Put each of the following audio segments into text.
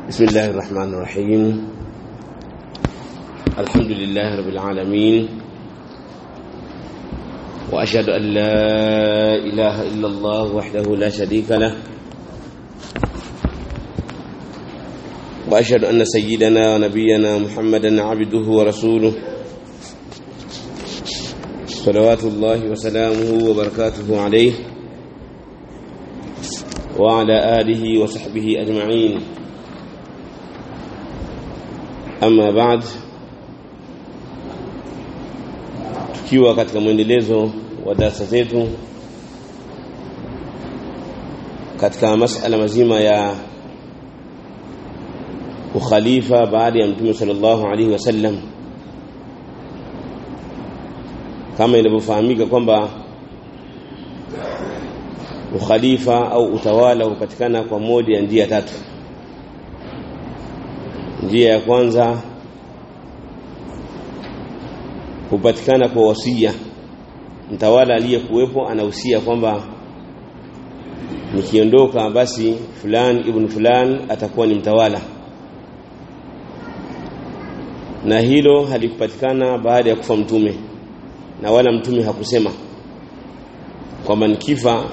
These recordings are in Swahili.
بسم الله الرحمن الرحيم الحمد لله رب العالمين وأشهد أن لا إله إلا الله وحده لا شريك له وأشهد أن سيدنا ونبينا محمدا عبده ورسوله صلوات الله وسلامه وبركاته عليه وعلى آله وصحبه أجمعين Ama baad tukiwa katika mwendelezo wa darasa zetu katika masala mazima ya ukhalifa baada ya mtume sallallahu alaihi wasallam kama inavyofahamika kwamba ukhalifa au utawala hupatikana kwa moja ya njia tatu njia ya kwanza hupatikana kwa wasia mtawala aliyekuwepo anahusia kwamba nikiondoka basi fulani ibn fulani atakuwa ni mtawala na hilo halikupatikana baada ya kufa mtume na wala mtume hakusema kwamba nikifa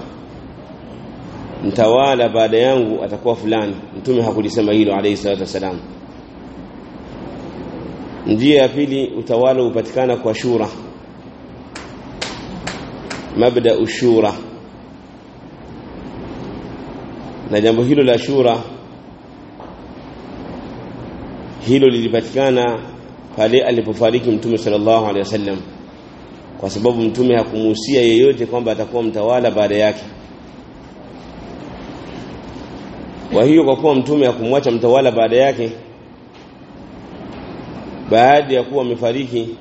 mtawala baada yangu atakuwa fulani mtume hakulisema hilo alayhi salatu wasalam njia ya pili utawala hupatikana kwa shura mabda ushura na jambo hilo la shura hilo lilipatikana pale alipofariki mtume sallallahu alaihi wasallam kwa sababu mtume hakumuhusia yeyote kwamba atakuwa mtawala baada yake kwa hiyo kwa kuwa mtume hakumwacha mtawala baada yake baada ya kuwa amefariki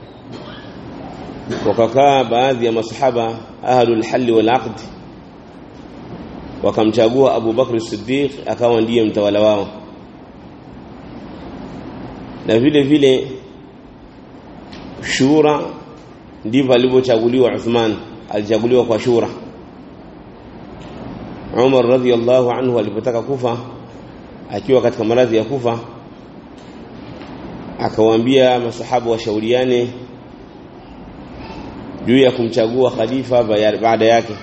wakakaa baadhi ya masahaba ahlul halli wal aqd wakamchagua Abu Bakr Siddiq akawa ndiye mtawala wao na vile vile shura ndivyo alivyochaguliwa Uthman alichaguliwa kwa shura Umar radhiallahu anhu alipotaka kufa akiwa katika maradhi ya kufa akawaambia masahaba washauriane juu ya kumchagua khalifa baada yake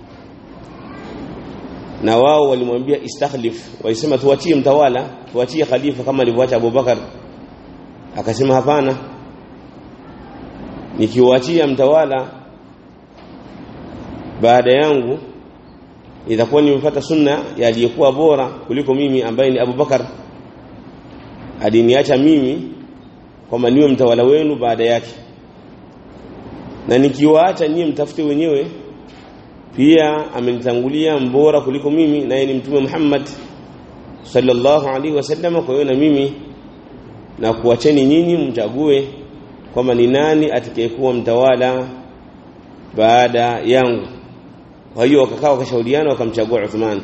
na wao walimwambia istakhlif walisema tuachie mtawala tuachie khalifa kama alivyoacha Abubakar akasema hapana nikiwaachia mtawala baada yangu itakuwa nimefuata sunna ya aliyekuwa bora kuliko mimi ambaye ni Abubakar aliniacha mimi kwamba niwe mtawala wenu baada yake na nikiwaacha nyie mtafute wenyewe pia amenitangulia mbora kuliko mimi naye ni mtume Muhammad sallallahu alaihi wasallam kwa hiyo na mimi na kuacheni nyinyi mchague kwamba ni nani atakayekuwa mtawala baada yangu kwa hiyo wakakaa wakashauriana wakamchagua Uthman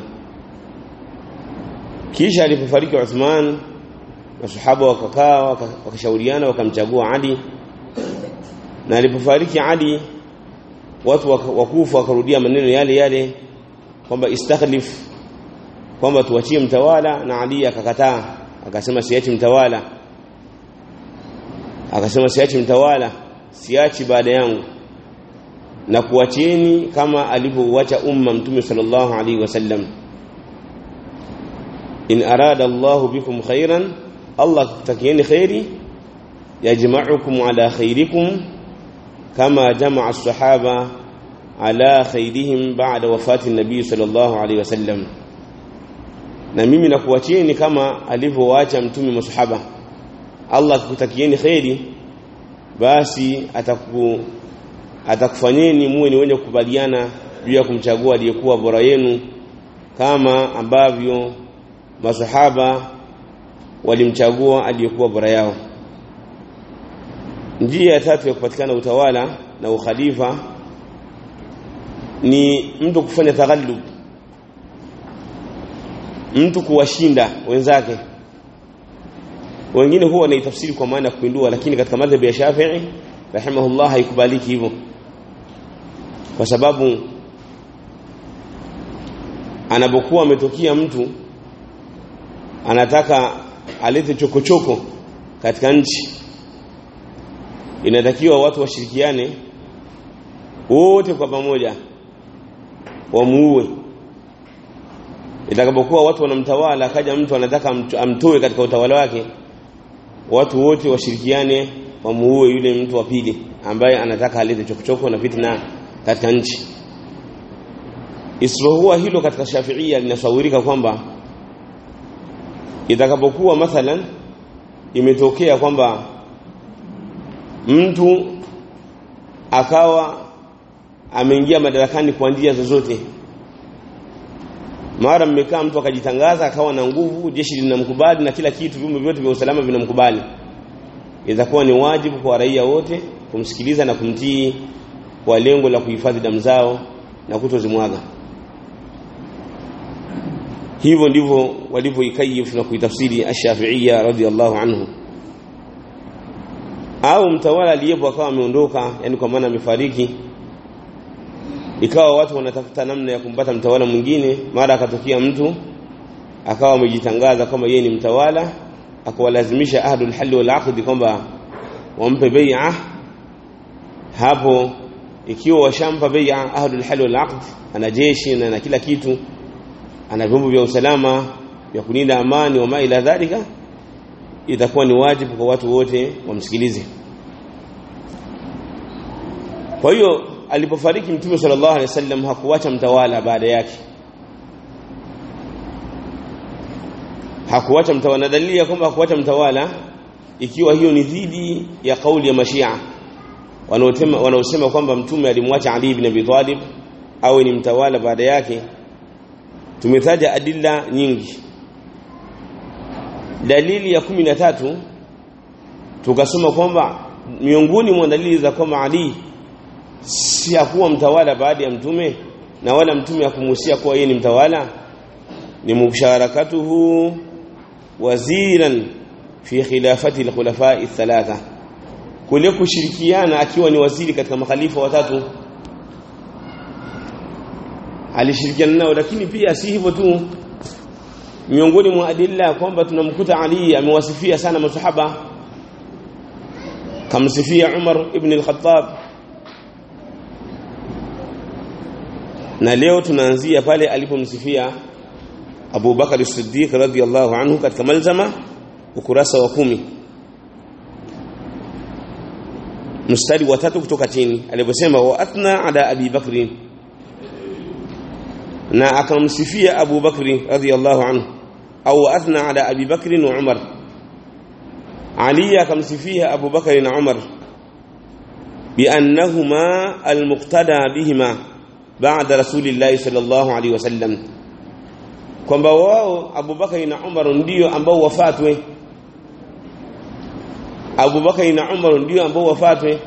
kisha alipofariki Uthman masahaba wakakaa wakashauriana wakamchagua Ali na alipofariki Ali watu wakufa wakarudia maneno yale yale kwamba istakhlif kwamba tuachie mtawala na Ali akakataa akasema siachi mtawala akasema siachi mtawala siachi baada yangu na kuachieni kama alivyouacha umma mtume sallallahu alaihi wasallam in arada Allahu bikum khairan Allah kutakieni khairi yajma'ukum ala khairikum kama jama'a as-sahaba ala khairihim ba'da wafati an-nabi sallallahu alayhi wasallam na mimi nakuachieni kama alivyowaacha mtume masahaba Allah kutakieni khairi basi ataku atakufanyeni muwe ni wenye kukubaliana juu ya kumchagua aliyekuwa bora yenu kama ambavyo masahaba walimchagua aliyekuwa bora yao njia ya tatu ya kupatikana utawala na ukhalifa ni mtu kufanya taghallub mtu kuwashinda wenzake wengine huwa wanaitafsiri kwa maana ya kupindua lakini katika madhhabi ya Shafi'i rahimahullah haikubaliki hivyo kwa sababu anapokuwa ametokea mtu anataka alete chokochoko katika nchi inatakiwa watu washirikiane wote kwa pamoja wamuue itakapokuwa watu wanamtawala akaja mtu anataka amtoe katika utawala wake watu wote washirikiane wamuue yule mtu wa pili ambaye anataka alete chokochoko na fitna katika nchi isipokuwa hilo katika Shafiia linasawirika kwamba itakapokuwa mathalan imetokea kwamba mtu akawa ameingia madarakani kwa njia zozote mara mmekaa mtu akajitangaza akawa na nguvu jeshi linamkubali na kila kitu vyombo vyote vya usalama vinamkubali itakuwa ni wajibu kwa raia wote kumsikiliza na kumtii kwa lengo la kuhifadhi damu zao na kutozimwaga hivyo ndivyo walivyoikayifu na kuitafsiri ash-Shafi'iyya radhiyallahu anhu au mtawala aliyepo akawa ameondoka yani kwa maana amefariki ikawa watu wanatafuta namna ya kumpata mtawala mwingine mara akatokea mtu akawa amejitangaza kama yeye ni mtawala akawalazimisha ahlul halli wal aqd kwamba wampe bai'a hapo ikiwa washampa bai'a ahlul halli wal aqd ana jeshi na, na kila kitu ana vyombo vya usalama vya kulinda amani wa ila dhalika itakuwa ni wajibu kwa watu wote wamsikilize kwa hiyo alipofariki mtume sallallahu alaihi wasallam hakuacha mtawala baada yake hakuacha mtawala na dalili ya kwamba hakuacha mtawala ikiwa hiyo ni dhidi ya kauli ya mashia wanaosema wanaosema kwamba mtume alimwacha Ali ibn Abi Talib awe ni mtawala baada yake tumetaja adilla nyingi dalili ya kumi na tatu tukasoma kwamba miongoni mwa dalili za kwamba Ali si hakuwa mtawala baada ya mtume na wala mtume hakumuhusia kuwa yeye ni mtawala ni musharakatuhu waziran fi khilafati al-khulafa thalatha kule kushirikiana akiwa ni waziri katika makhalifa watatu alishirikiana nao lakini pia si hivyo tu miongoni mwa adilla kwamba tunamkuta Ali amewasifia sana masahaba kamsifia Umar ibn al-Khattab na leo tunaanzia pale alipomsifia Abu Bakar as-Siddiq radhiyallahu anhu katika malzama ukurasa wa kumi mstari wa tatu kutoka chini aliposema wa athna ala Abi Bakr na akamsifia Abu Bakr radhiyallahu anhu au athna ala Abi Bakr wa Umar Ali akamsifia Abu Bakr na Umar بأنهما المقتدى بهما بعد رسول الله صلى الله عليه وسلم kwamba wao Abubakari na Umar ndio ambao wafatwe Abubakari na Umar ndio ambao wafatwe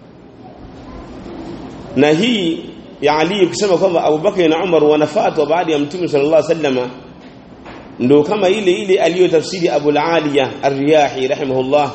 na hii ya Ali kusema kwamba Abubakari na Umar wanafatwa baada ya Mtume sallallahu alaihi wasallam ndio kama ile ile aliyotafsiri Abu al-Aliya Ar-Riyahi rahimahullah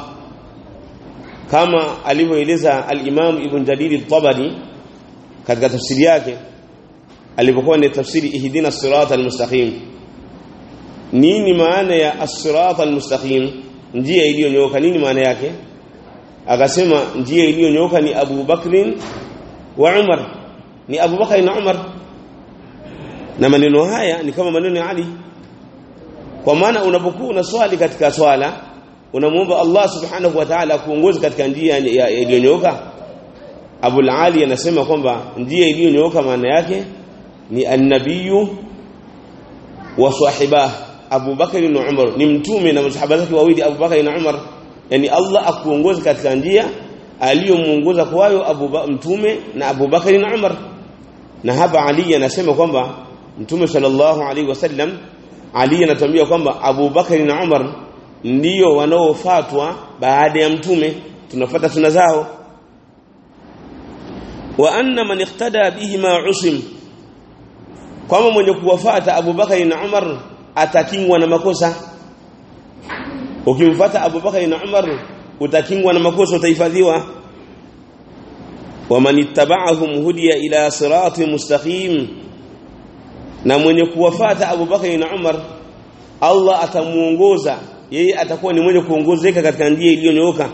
kama alivyoeleza al-Imam Ibn Jarir al-Tabari katika tafsiri yake alipokuwa ni tafsiri ihdina sirata al-mustaqim nini maana ya as-sirata al-mustaqim njia iliyonyooka nini maana yake akasema njia iliyonyooka ni Abu Bakrin wa Umar ni Abu Bakar na Umar na maneno haya ni kama maneno ya Ali kwa maana unapokuwa unaswali katika swala unamuomba Allah subhanahu wa ta'ala kuongoza katika njia iliyonyooka Abu Ali anasema kwamba njia iliyonyooka maana yake ni an-nabiyyu wa sahibah Abu Bakar na Umar ni mtume na masahaba zake wawili Abu Bakar na Umar yani Allah akuongoza katika njia aliyomuongoza kwayo Abu mtume na Abu Bakar na Umar na hapa Ali anasema kwamba mtume sallallahu alaihi wasallam Ali anatuambia kwamba Abu Bakar na Umar ndio wanaofuatwa baada ya mtume tunafuata suna zao wa anna man iqtada bihima usim kama mwenye kuwafuata Abu Bakar na Umar atakingwa na makosa ukimfuata Abu Bakar na Umar utakingwa na makosa utahifadhiwa waman ittaba'ahum hudiya ila siratin mustaqim na mwenye kuwafuata Abu Bakar na Umar Allah atamuongoza yeye atakuwa ni mwenye kuongozeka katika njia iliyonyooka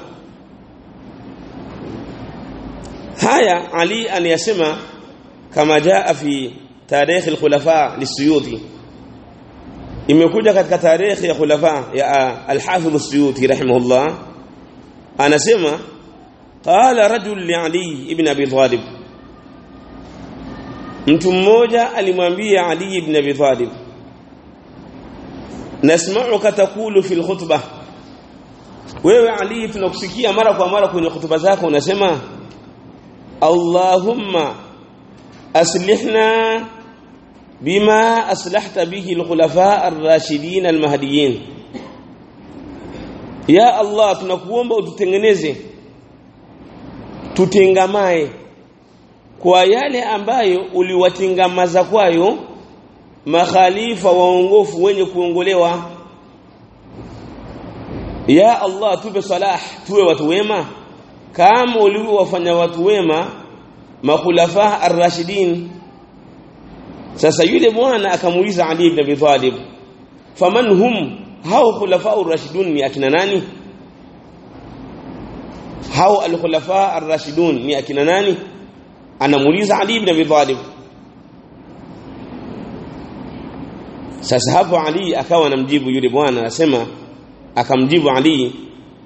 haya Ali anayasema kama jaa fi tarikh al-khulafa lisuyuti imekuja katika tarikh ya khulafa ya al-hafidh as-suyuti rahimahullah anasema qala rajul li Ali ibn Abi Talib mtu mmoja alimwambia Ali ibn Abi Talib nasma'uka taqulu fil khutbah wewe Ali tunakusikia mara kwa mara kwenye hutuba zako unasema Allahumma aslihna bima aslahta bihi al-khulafa ar-rashidin al-mahdiyyin ya Allah tunakuomba ututengeneze tutengamae kwa yale ambayo uliwatengamaza kwayo makhalifa waongofu wenye kuongolewa ya Allah tupe salah tuwe watu wema kama ulivyowafanya watu wema makhulafa ar-rashidin sasa yule bwana akamuuliza Ali ibn Abi Talib faman hum hao khulafa ar-rashidun ni akina nani hao al-khulafa ar-rashidun ni akina nani anamuuliza Ali ibn Abi Talib sasa hapo Ali akawa anamjibu yule bwana anasema akamjibu Ali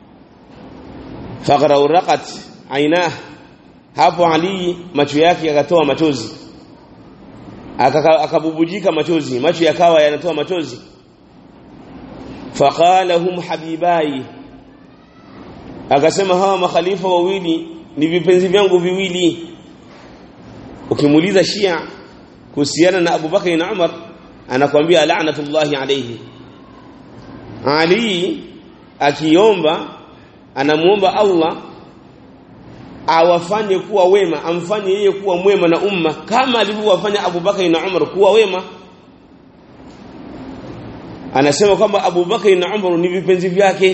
fagharaqat ainah hapo Ali macho yake yakatoa machozi akabubujika machozi macho yakawa yanatoa machozi faqala hum habibai akasema hawa makhalifa wawili ni vipenzi vyangu viwili ukimuuliza Shia kuhusiana na Abu Bakar na Umar anakuambia la'natullahi alayhi Ali akiomba anamuomba Allah awafanye kuwa wema amfanye yeye kuwa mwema na umma kama alivyowafanya Abu Bakar na Umar kuwa wema anasema kwamba Abu Bakar na Umar ni vipenzi vyake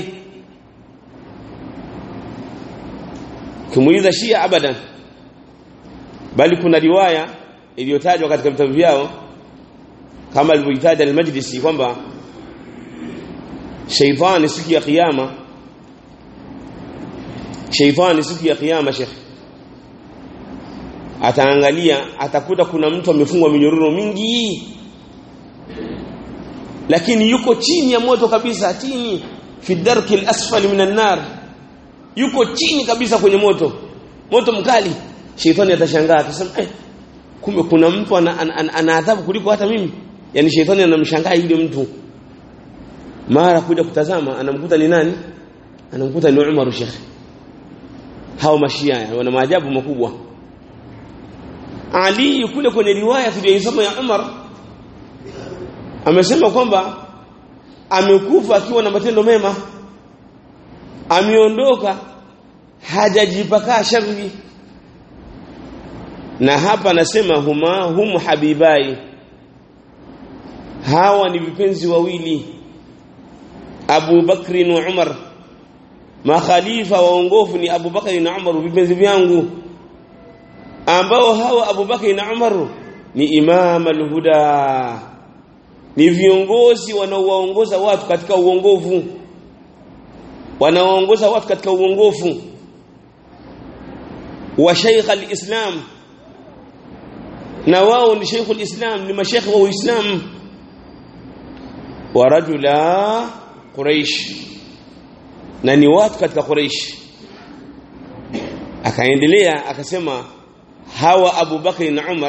kimuuliza Shia abadan bali kuna riwaya iliyotajwa katika vitabu vyao kama alivyoitaja al-Majlisi kwamba shaitani siku ya kiyama shaitani siku ya kiyama Sheikh ataangalia atakuta kuna mtu amefungwa minyororo mingi lakini yuko chini ya moto kabisa chini fi darki al-asfali minan nar yuko chini kabisa kwenye moto moto mkali shaitani atashangaa atasema eh kumbe kuna mtu ana, ana, ana, ana adhabu kuliko hata mimi yani shaitani anamshangaa yule mtu mara kuja kutazama anamkuta ni nani anamkuta ni Umar Sheikh hao mashia wana maajabu makubwa Ali kule kwenye riwaya tuliyosoma ya Umar amesema kwamba amekufa akiwa na matendo mema ameondoka hajajipaka shari na hapa anasema huma hum habibai hawa ni vipenzi wawili Abu Bakri na Umar makhalifa waongofu ni Abu Bakri na Umar vipenzi vyangu ambao hawa Abu Bakri na Umar ni imam al-huda ni viongozi wanaowaongoza watu katika uongofu wanaoongoza watu katika uongofu wa Sheikh al-Islam na wao ni Sheikh al-Islam ni mashekhi wa Uislamu wa rajula Quraish na ni watu katika Quraish akaendelea akasema hawa Abu Bakr na Umar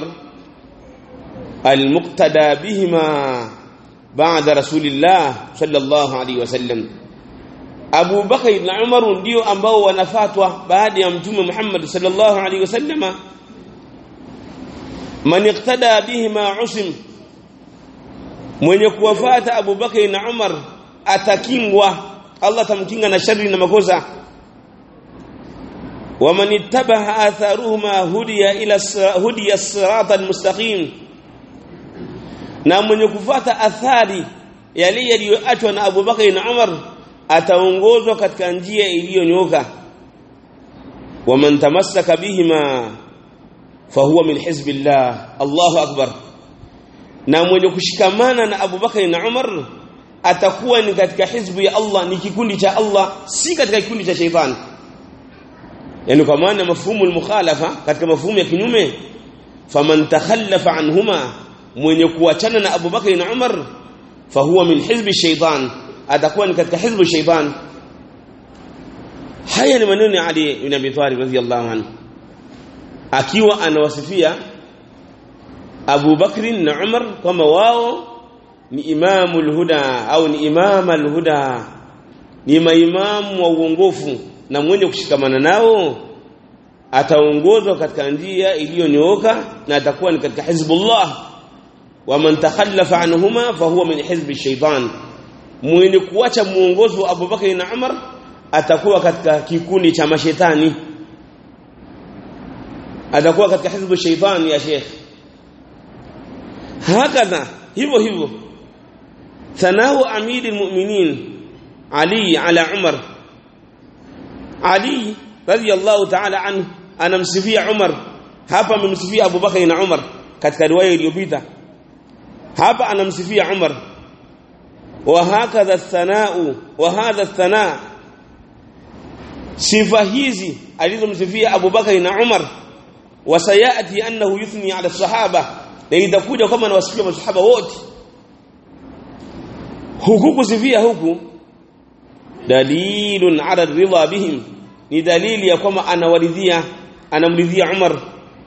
almuqtada bihima baada rasulillah sallallahu alaihi wasallam Abu Bakr na Umar ndio ambao wanafatwa baada ya mtume Muhammad sallallahu alaihi wasallama man iqtada bihima usim mwenye kuwafata Abu Bakr na Umar atakingwa Allah tamkinga na shari na makosa waman ittabaha atharuhuma hudiya ila hudiya sirata almustaqim na mwenye kufata athari yale yaliyoachwa na Abu Bakr na Umar ataongozwa katika njia iliyonyoka waman tamassaka bihima fahuwa min hizbillah Allahu akbar na mwenye kushikamana na Abu Bakr na Umar atakuwa ni katika hizbu ya Allah ni kikundi cha Allah si katika kikundi cha sheitani yani kwa maana mafhumu al-mukhalafa katika mafhumu ya kinyume faman takhallafa anhuma mwenye kuachana na Abu Bakr na Umar fahuwa min hizbi shaitan atakuwa ni katika hizbu shaitan haya ni maneno ya Ali ibn Abi Talib radhiyallahu anhu akiwa anawasifia Abu Bakr na Umar kwamba wao ni imamul huda au ni imamal huda ni maimamu wa uongofu na mwenye kushikamana nao ataongozwa katika njia iliyonyooka na atakuwa ni katika hizbullah wa man takhallafa anhuma fahuwa min hizbi shaitan mwenye kuacha muongozo wa Abu Bakar na Umar atakuwa katika kikundi cha mashetani atakuwa katika hizbu shaitan ya sheikh hakadha hivyo hivyo thanau amiri almu'minin Ali ala Umar Ali radiyallahu ta'ala anhu anamsifia Umar hapa amemsifia Abu Bakar na Umar katika riwaya iliyopita hapa anamsifia Umar wa hakadha thanau wa hadha thanaa sifa hizi alizomsifia Abu Bakar na Umar wasayati annahu yuthni ala sahaba na itakuja kama anawasifia masahaba wote huku kusifia huku dalilun ala ridha bihim ni dalili ya kwamba anawaridhia anamridhia Umar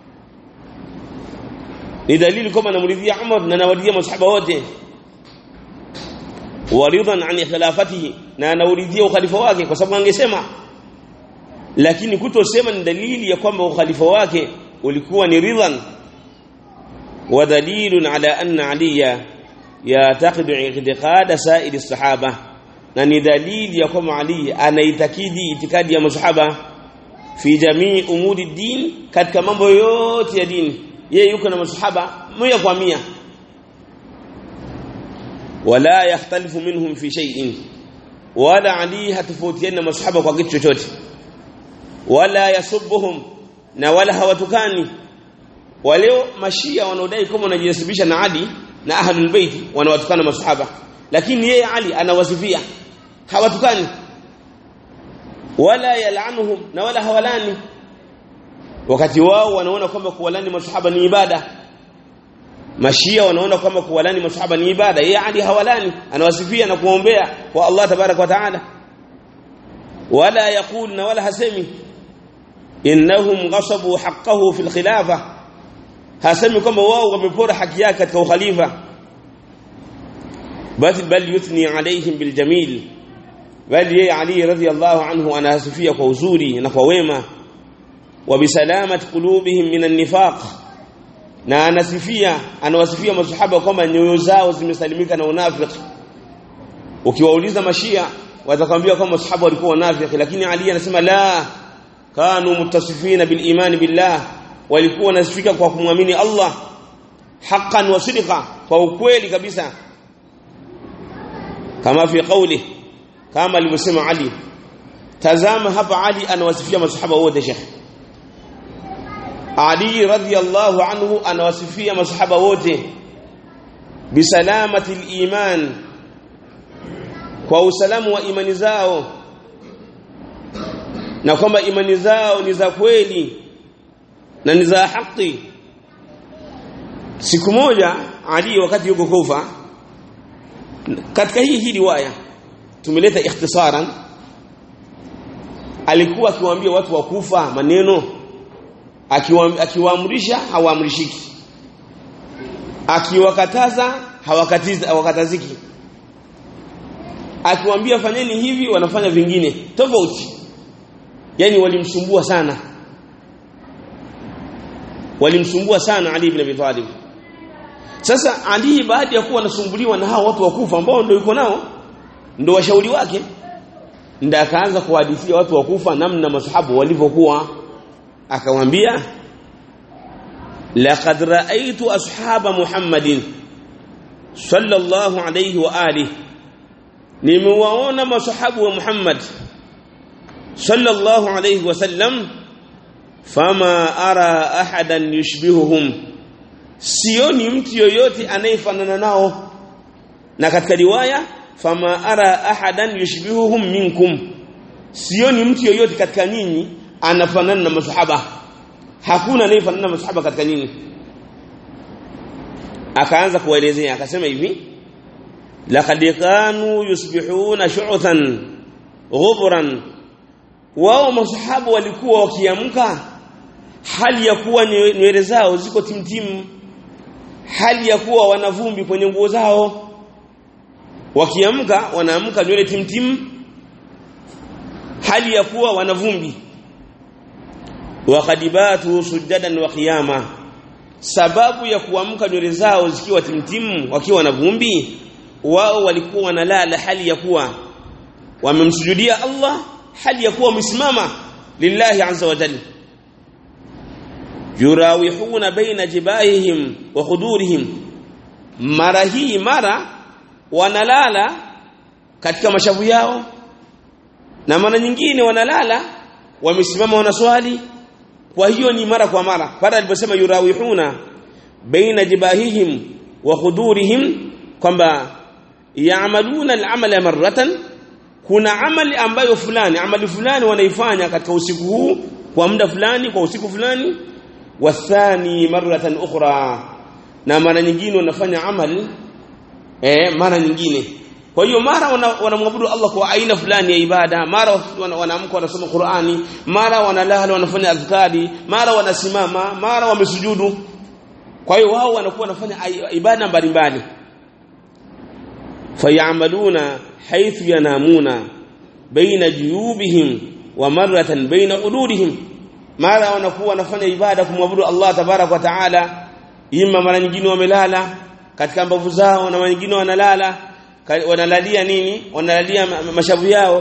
ni dalili kwamba anamridhia Umar na anawaridhia masahaba wote waridhan an khilafatihi na anauridhia ukhalifa wake kwa sababu angesema lakini kutosema ni dalili ya kwamba ukhalifa wake ulikuwa ni ridhan wa dalilun ala anna aliya yataqidu i'tiqada sa'iri sahaba na ni dalili ya kwamba Ali anaitakidi itikadi ya masahaba fi jamii umuri din katika mambo yote ya dini yeye yuko na masahaba moja kwa mia wala yakhtalifu minhum fi shay'in wala Ali hatofautiana masahaba kwa kitu chochote wala yasubbuhum na wala hawatukani waleo mashia wanaodai kama wanajinasibisha na Ali na ahlul bait wanawatukana masahaba lakini yeye Ali anawasifia hawatukani wala yalanuhum na wala hawalani wakati wao wanaona kwamba kuwalani masahaba ni ibada mashia wanaona kwamba kuwalani masahaba ni ibada yeye Ali hawalani anawasifia na kuombea kwa Allah tabarak wa taala wala yaqul na wala hasemi innahum ghasabu haqqahu fil khilafa hasemi kwamba wao wamepora haki yake katika ukhalifa bal bal yuthni alaihim bil jamil bali yeye Ali radhiyallahu anhu anahasifia kwa uzuri na kwa wema wa bisalamat qulubihim minan nifaq na anasifia anawasifia masahaba kwamba nyoyo zao zimesalimika na unafiki ukiwauliza mashia watakwambia kwamba masahaba walikuwa wanafiki lakini Ali anasema la kanu muttasifina bil iman billah walikuwa wanasifika kwa kumwamini Allah haqqan wa sidqa kwa ukweli kabisa kama fi qawli kama alivyosema Ali tazama hapa Ali anawasifia masahaba wote Sheikh Ali radhiyallahu anhu anawasifia masahaba wote bisalamati iman kwa usalamu wa imani zao na kwamba imani zao ni za kweli na ni za haki siku moja Ali wakati yuko Kufa katika hii hii riwaya tumeleta ikhtisaran alikuwa akiwaambia watu wa Kufa maneno akiwaamrisha hawaamrishiki akiwakataza hawakatiza hawakataziki akiwaambia fanyeni hivi wanafanya vingine tofauti yani walimsumbua sana walimsumbua sana Ali ibn Abi Talib sasa Ali baada ya kuwa anasumbuliwa na hao watu wa Kufa ambao ndio yuko nao ndio washauri wake ndio akaanza kuhadithia watu wa Kufa namna masahabu walivyokuwa akamwambia laqad ra'aytu ashaba Muhammadin sallallahu alayhi wa alihi nimewaona masahabu wa Muhammad sallallahu alayhi wasallam fama ara ahadan yushbihuhum sioni mtu yoyote anayefanana nao na katika riwaya fama ara ahadan yushbihuhum minkum sioni mtu yoyote katika nyinyi anafanana na masahaba hakuna anayefanana na masahaba katika nyinyi akaanza kuwaelezea akasema hivi laqad kanu yusbihuna shu'than ghubran wao masahaba walikuwa wakiamka hali ya kuwa nywele zao ziko timtimu hali ya kuwa wana vumbi kwenye nguo zao wakiamka wanaamka nywele timtimu hali ya kuwa wana vumbi waqadibatu sujadan wa qiyama sababu ya kuamka nywele zao zikiwa timtimu wakiwa na vumbi wao walikuwa wanalala hali ya kuwa wamemsujudia Allah hali ya kuwa wamesimama lillahi azza wa jalla yurawihuna baina jibahihim wa khudurihim mara hii mara wanalala katika mashavu yao na mara nyingine wanalala wamesimama wanaswali kwa hiyo ni mara kwa mara pale aliposema yurawihuna baina jibahihim wa khudurihim kwamba yaamaluna al-amala marratan kuna amali ambayo fulani amali fulani wanaifanya katika usiku huu kwa muda fulani kwa usiku fulani wathani marratan ukhra na mara nyingine wanafanya amali eh mara nyingine kwa hiyo mara wanamwabudu wana Allah kwa aina fulani ya ibada mara wanaamka wanasoma Qur'ani mara wanalala wanafanya adhkari mara wanasimama mara wamesujudu kwa hiyo wao wanakuwa wanafanya ibada mbalimbali fayamaluna haythu yanamuna baina juyubihim wa marratan baina udurihim mara wanakuwa wanafanya ibada kumwabudu Allah tabarak wa taala ima mara nyingine wamelala katika mbavu zao na mara nyingine wanalala wanalalia nini wanalalia mashavu yao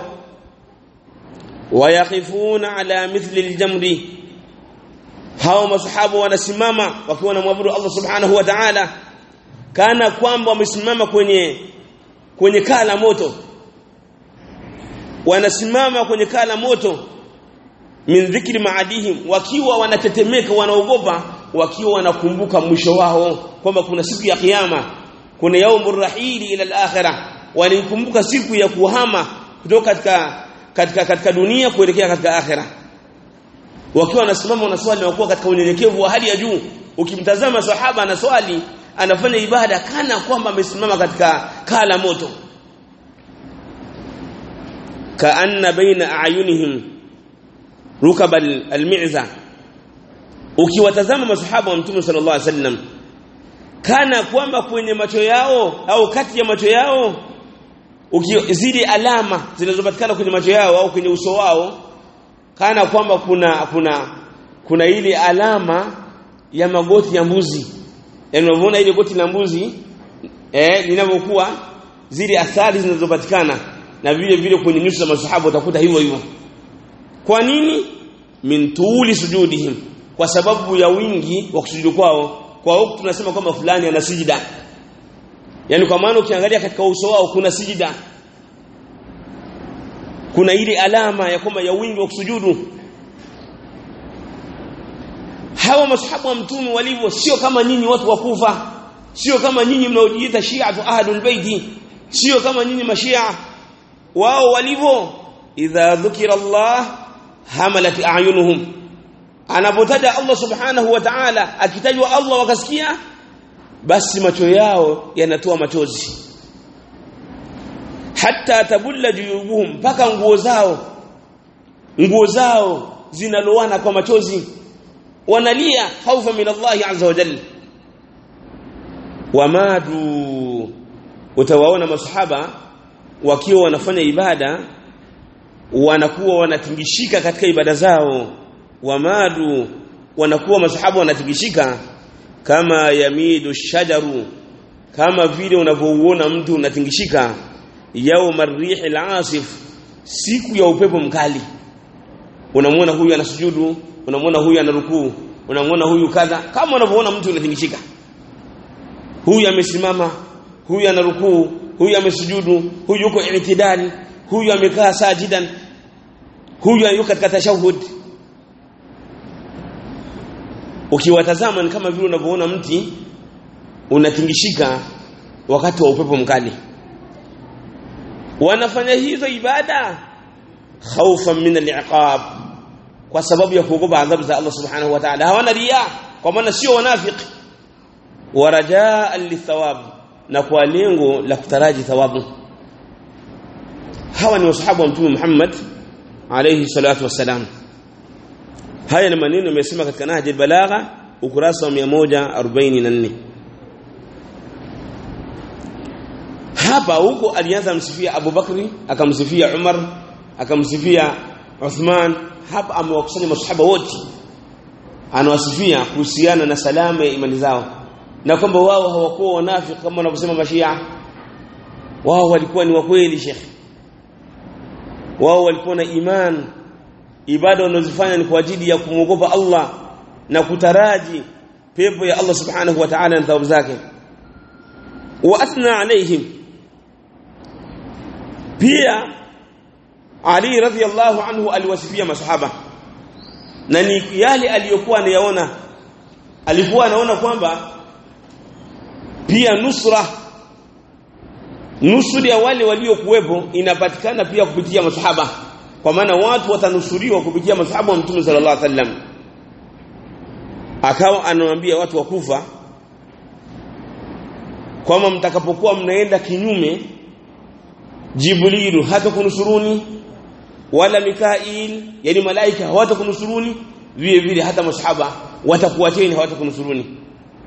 wayaqifuna ala mithli aljamri hao masahabu wanasimama wakiwa wanamwabudu Allah subhanahu wa ta'ala kana kwamba wamesimama kwenye kwenye kaa la moto wanasimama kwenye kaa la moto min dhikri maadihim wakiwa wanatetemeka wanaogopa wakiwa wanakumbuka mwisho wao kwamba kuna siku ya kiyama kuna yaumur rahili ila al-akhirah walikumbuka siku ya kuhama kutoka katika katika katika dunia kuelekea katika akhirah wakiwa wanasimama wanaswali wakuwa katika unyenyekevu wa hali ya juu ukimtazama sahaba anaswali anafanya ibada kana kwamba amesimama katika kala moto kaanna baina ayunihim rukabal almi'za ukiwatazama masahaba wa mtume sallallahu alaihi wasallam kana kwamba kwenye macho yao au kati ya macho yao ukizidi alama zinazopatikana kwenye macho yao au kwenye uso wao kana kwamba kuna kuna kuna ile alama ya magoti ya mbuzi yaani unaona ile goti la mbuzi eh linavyokuwa zile athari zinazopatikana na vile vile kwenye nyuso za masahaba utakuta hivyo hivyo kwa nini min tuuli sujudihim kwa sababu ya wingi wa kusujudu kwao kwa huku tunasema kwamba fulani ana sijida yani kwa maana ukiangalia katika uso wao kuna sijida kuna ile alama ya kwamba ya wingi wa kusujudu hawa masahaba wa mtume walivyo sio kama nyinyi watu wa kufa sio kama nyinyi mnaojiita shi'atu ahlul baiti sio kama nyinyi mashia wao walivyo idha dhukira Allah hamalat a'yunuhum anapotaja Allah subhanahu wa ta'ala akitajwa Allah wakasikia basi macho yao yanatoa machozi hatta tabulla juyubuhum mpaka nguo zao nguo zao zinaloana kwa machozi wanalia khaufa min Allah azza wa jalla wamadu utawaona masahaba wakiwa wanafanya ibada wanakuwa wanatingishika katika ibada zao wamadu wanakuwa masahaba wanatingishika kama yamidu shajaru kama vile unavyouona mtu unatingishika yauma rihil asif siku ya upepo mkali unamwona huyu anasujudu unamwona huyu anarukuu unamwona huyu kadha kama unavyoona mtu unatingishika huyu amesimama huyu anarukuu huyu amesujudu huyu yuko i'tidali huyu amekaa sajidan huyu yuko katika tashahud ukiwatazama ni kama vile unavyoona mti unatingishika wakati wa upepo mkali wanafanya hizo ibada khaufan min al-iqab kwa sababu ya kuogopa adhabu za Allah subhanahu wa ta'ala hawana riya kwa maana sio wanafiki wa rajaa lithawab na kwa lengo la kutaraji thawabu hawa ni wasahabu wa mtume Muhammad alayhi salatu wassalam haya ni maneno yamesema katika Nahj al-Balagha ukurasa wa 144 hapa huko alianza msifia Abu Bakri akamsifia Umar akamsifia Uthman hapa amewakusanya masahaba wote anawasifia kuhusiana na salama ya imani zao na kwamba wao hawakuwa wanafiki kama wanavyosema mashia wao walikuwa ni wakweli shekhi wao walikuwa na iman ibada wanazofanya ni kwa ajili ya kumwogopa Allah na kutaraji pepo ya Allah subhanahu wa ta'ala na thawabu zake wa athna alaihim pia Ali radhiallahu anhu aliwasifia masahaba na ni yale aliyokuwa anayaona alikuwa anaona kwamba pia nusra nusuri ya wale waliokuwepo inapatikana pia kupitia masahaba kwa maana watu watanusuriwa kupitia masahaba wa Mtume sallallahu alaihi wasallam akawa anawaambia watu wa Kufa kwamba mtakapokuwa mnaenda kinyume Jibrilu hata kunusuruni wala Mikail yani malaika hawatakunusuruni vile vile hata masahaba watakuwateni hawatakunusuruni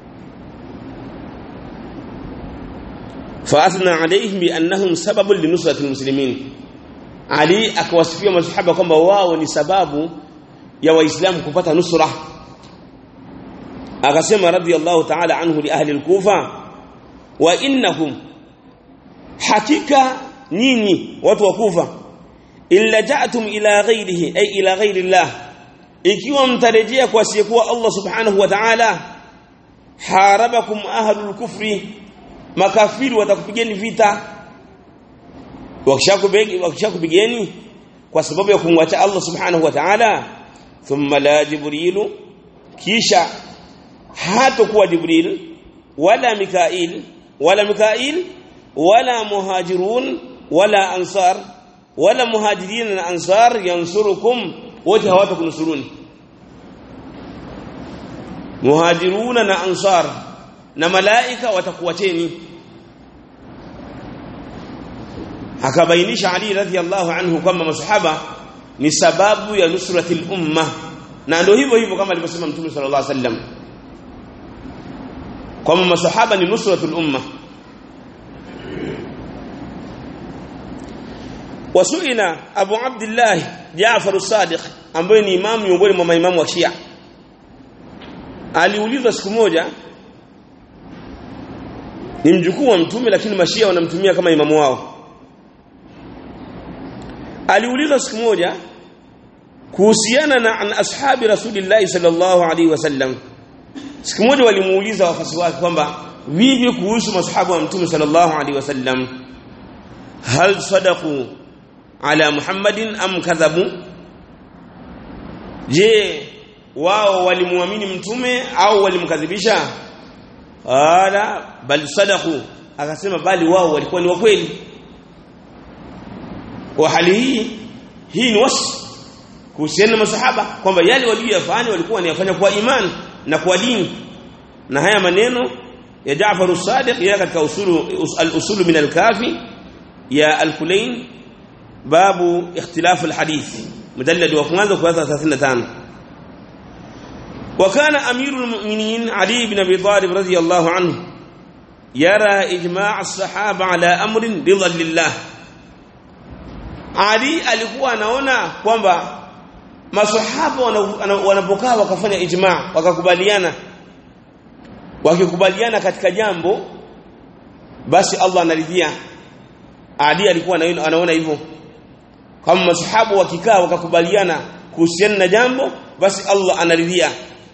فاثنى عليهم بانهم سبب لنصره المسلمين علي akawasifia masahaba kwamba wao ni sababu ya waislamu kupata nusra akasema radiyallahu ta'ala anhu li ahli al-kufa wa innahum hakika nyinyi watu wa kufa illa ja'tum ila ghairihi ay ila ghairi Allah ikiwa mtarejea kwa asiyekuwa Allah subhanahu wa ta'ala harabakum ahlul kufri makafiri watakupigeni vita wakishakupigeni wakishakupigeni kwa sababu ya kumwacha Allah subhanahu wa ta'ala thumma la jibrilu kisha hatakuwa jibril wala mikail wala mikail wala muhajirun wala ansar wala muhajirin na ansar yansurukum wote hawatakunusuruni muhajiruna na ansar na malaika watakuwateni akabainisha Ali radhiallahu anhu kwamba masahaba ni sababu ya nusratil umma na ndio hivyo hivyo kama alivyosema Mtume sallallahu alaihi wasallam kwamba masahaba ni nusratul umma wasuila Abu Abdullah Jaafar as-Sadiq ambaye ni imamu miongoni mwa maimamu wa Shia aliulizwa siku moja ni mjukuu wa mtume lakini mashia wanamtumia kama imamu wao aliulizwa siku moja kuhusiana na an ashabi rasulillahi sallallahu alaihi wasallam siku moja walimuuliza wafasi wake kwamba vipi kuhusu masahaba wa mtume sallallahu alaihi wasallam hal sadaqu ala muhammadin am kadhabu je wao walimuamini mtume au walimkadhibisha qala bal sadaqu akasema bali wao walikuwa ni wa kweli kwa hali hii hii ni wasi kuhusiana na masahaba kwamba yale waliyofanya walikuwa wanayafanya kwa imani na kwa dini na haya maneno ya Jaafar as-Sadiq ya katika usulu al-usul min al-kafi ya al-Kulain babu ikhtilaf al-hadith mujallad wa kwanza kurasa 35 وكان أمير المؤمنين علي بن أبي طالب رضي الله عنه يرى إجماع الصحابة على أمر رضا لله Ali alikuwa anaona kwamba maswahaba wanapokaa wakafanya ijma wakakubaliana wakikubaliana katika jambo basi Allah anaridhia Ali alikuwa anaona hivyo kama maswahaba wakikaa wakakubaliana kuhusiana na jambo basi Allah anaridhia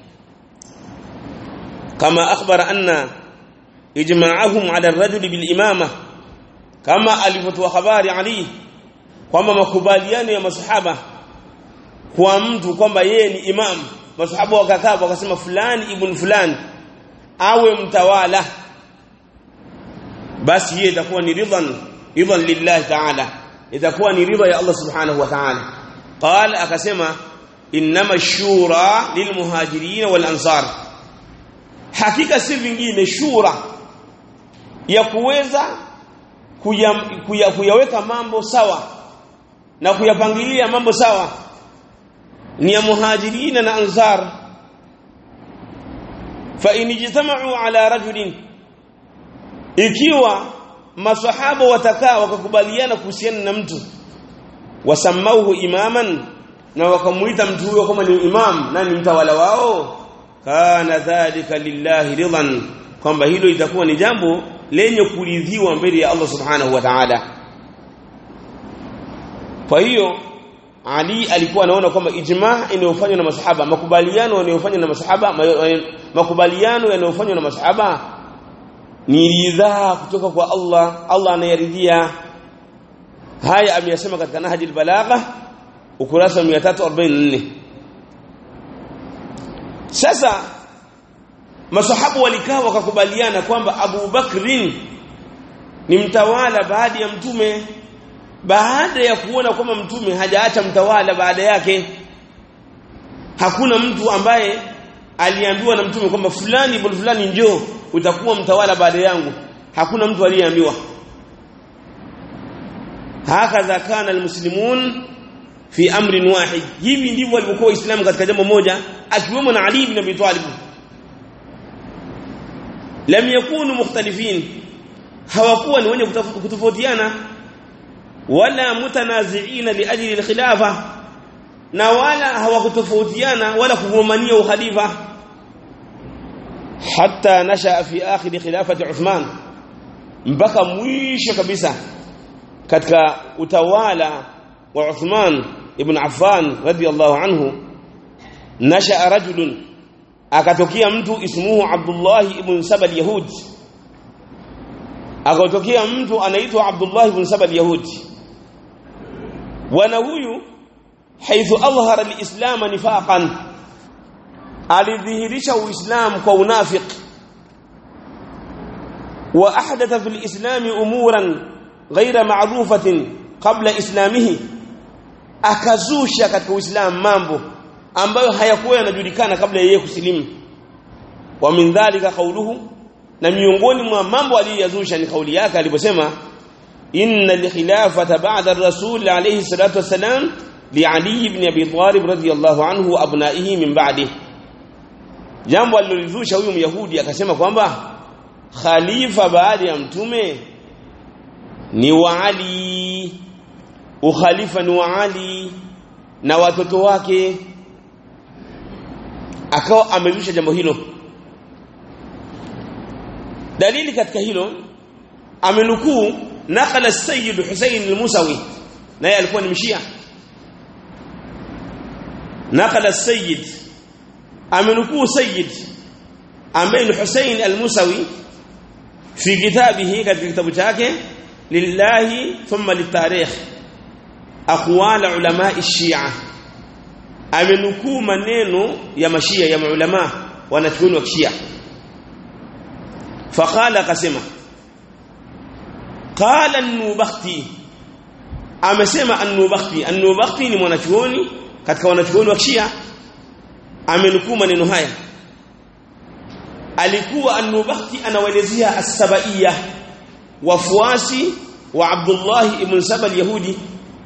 kama akhbara anna ijma'ahum 'ala ar-rajul bil imama kama alivyotoa habari Ali kwamba makubaliano ya masahaba kwa mtu kwamba yeye ni imam masahaba wakakaa wakasema fulani ibn fulani awe mtawala basi yeye itakuwa ni ridhan idhan lillahi ta'ala itakuwa ni ridha ya Allah subhanahu wa ta'ala qala akasema inma shura lilmuhajirin wal ansar hakika si vingine shura ya kuweza kuya, kuya, kuyaweka mambo sawa na kuyapangilia mambo sawa ni ya muhajirina na ansar fa in ijtama'u ala rajulin ikiwa masahaba watakaa wakakubaliana kuhusiana na mtu wasamauhu imaman na wakamuita mtu huyo kama ni imam na ni mtawala wao kana dhalika lillahi ridhan kwamba hilo itakuwa ni jambo lenye kuridhiwa mbele ya Allah subhanahu wa ta'ala kwa hiyo Ali alikuwa anaona kwamba ijma inayofanywa na masahaba makubaliano yanayofanywa na masahaba makubaliano yanayofanywa na masahaba ni ridhaa kutoka kwa Allah Allah anayaridhia haya ameyasema katika Nahjul Balagha ukurasa 344 sasa masahabu walikaa wakakubaliana kwamba Abu Bakrin ni mtawala baada ya mtume baada ya kuona kwamba mtume hajaacha mtawala baada yake hakuna mtu ambaye aliambiwa na mtume kwamba fulani ibn fulani njoo utakuwa mtawala baada yangu hakuna mtu aliyeambiwa hakadha kana almuslimun fi amrin wahid hivi ndivyo walivyokuwa waislamu katika jambo moja akiwemo na Ali ibn Abi Talib lam yakunu mukhtalifin hawakuwa ni wenye kutofautiana wala mutanaziina liajli alkhilafa na wala hawakutofautiana wala kugombania ukhalifa hatta nasha fi akhir khilafati Uthman mpaka mwisho kabisa katika utawala wa Uthman ibn Affan radiyallahu anhu nasha rajulun akatokea mtu ismuhu Abdullah ibn Saba yahud akatokea mtu anaitwa Abdullah ibn Saba yahud wana huyu haithu adhhara alislam nifaqan alidhihirisha uislam kwa unafiq wa ahdatha fil islam umuran ghaira ma'rufatin qabla islamihi akazusha katika uislamu mambo ambayo hayakuwa yanajulikana kabla yeye kusilimu wa min dhalika qawluhu na miongoni mwa mambo aliyozusha ni kauli yake aliposema inna al-khilafata ba'da ar-rasul alayhi salatu wassalam li Ali ibn Abi Talib radiyallahu anhu wa abnaihi min ba'di jambo alilozusha huyu myahudi akasema kwamba khalifa baada ya mtume ni wa Ali ukhalifa ni wa Ali na watoto wake akawa amezusha jambo hilo dalili katika hilo amenukuu nakala sayyid Hussein al-Musawi naye alikuwa ni mshia nakala sayyid amenukuu sayyid ambaye ni Hussein al-Musawi fi kitabihi katika kitabu chake lillahi thumma litarikh aqwal ulama ash-shi'a amenukuu maneno ya mashia ya maulama wanachuoni wa kishia faqala akasema qala an-nubakhti amesema an-nubakhti an-nubakhti ni mwanachuoni katika wanachuoni wa kishia amenukuu maneno haya alikuwa an-nubakhti anawaelezea as-sabaiyya wafuasi wa Abdullah ibn Saba al-Yahudi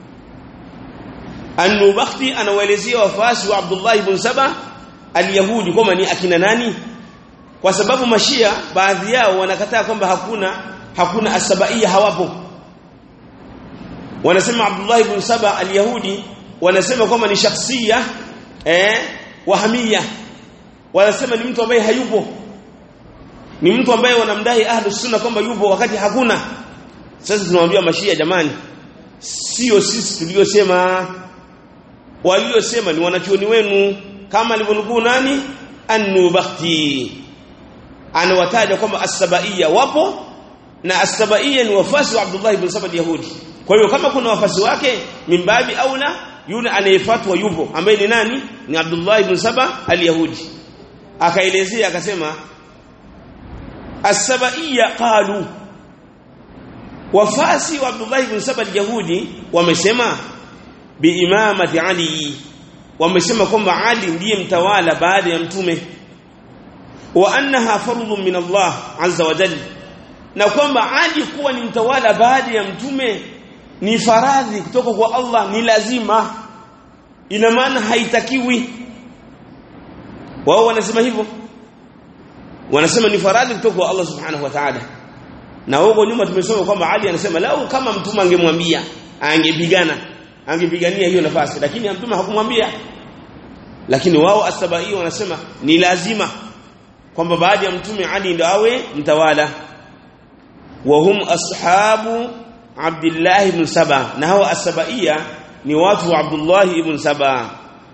An-Nubakhti anawaelezea wafuasi wa Abdullah ibn Saba al-Yahudi kama ni akina nani kwa sababu mashia baadhi yao wanakataa kwamba hakuna hakuna asabaia hawapo wanasema Abdullah ibn Saba al-Yahudi wanasema kwamba ni shakhsia eh wahamia wanasema ni mtu ambaye hayupo ni mtu ambaye wanamdai ahlus sunna kwamba yupo wakati hakuna sasa tunamwambia mashia jamani sio sisi tuliosema waliosema ni wanachuoni wenu kama alivyonukuu nani an-nubakhti anawataja kwamba as-sabaiya wapo na as-sabaiya ni wafasi wa Abdullah ibn Saba al-Yahudi kwa hiyo kama kuna wafasi wake mimbabi aula yule anayefuatwa yupo ambaye ni nani ni Abdullah ibn Saba al-Yahudi akaelezea akasema as-sabaiya qalu wafasi wa Abdullah ibn Saba al-Yahudi wamesema biimamati Ali wamesema kwamba Ali ndiye mtawala baada ya mtume wa annaha fardhun min Allah azza wa jalla na kwamba Ali kuwa ni mtawala baada ya mtume ni faradhi kutoka kwa Allah ni lazima ina maana haitakiwi wao wanasema hivyo wanasema ni faradhi kutoka kwa Allah subhanahu wa ta'ala na huko nyuma tumesoma kwamba Ali anasema lau kama mtume angemwambia angepigana angepigania hiyo nafasi lakini mtume hakumwambia lakini wao asabai wanasema ni lazima kwamba baada ya mtume Ali ndo awe mtawala wa hum ashabu Abdullah ibn Saba na hawa asabaia ni watu wa Abdullah ibn Saba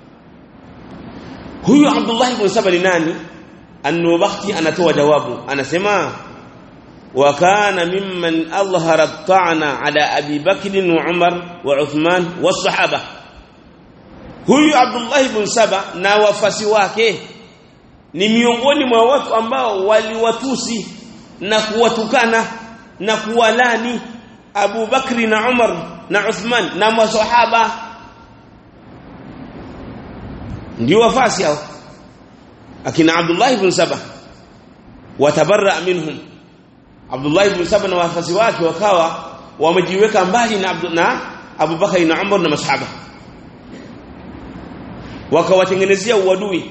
huyu Abdullah ibn Saba ni nani An-Nubakhti anatoa jawabu anasema wa kana mimman adhhara at-ta'na ala Abi Bakr wa Umar wa Uthman wa sahaba huyu Abdullah ibn Saba na wafasi wake ni miongoni mwa watu ambao waliwatusi na kuwatukana na kuwalani Abu Bakri na Umar na Uthman na maswahaba ndio wafasi hao akina Abdullah ibn Saba watabarra minhum Abdullah ibn Saba na wafasi wake wakawa wamejiweka mbali na Abdu, na Abu Bakari na Umar na masahaba wakawatengenezea uadui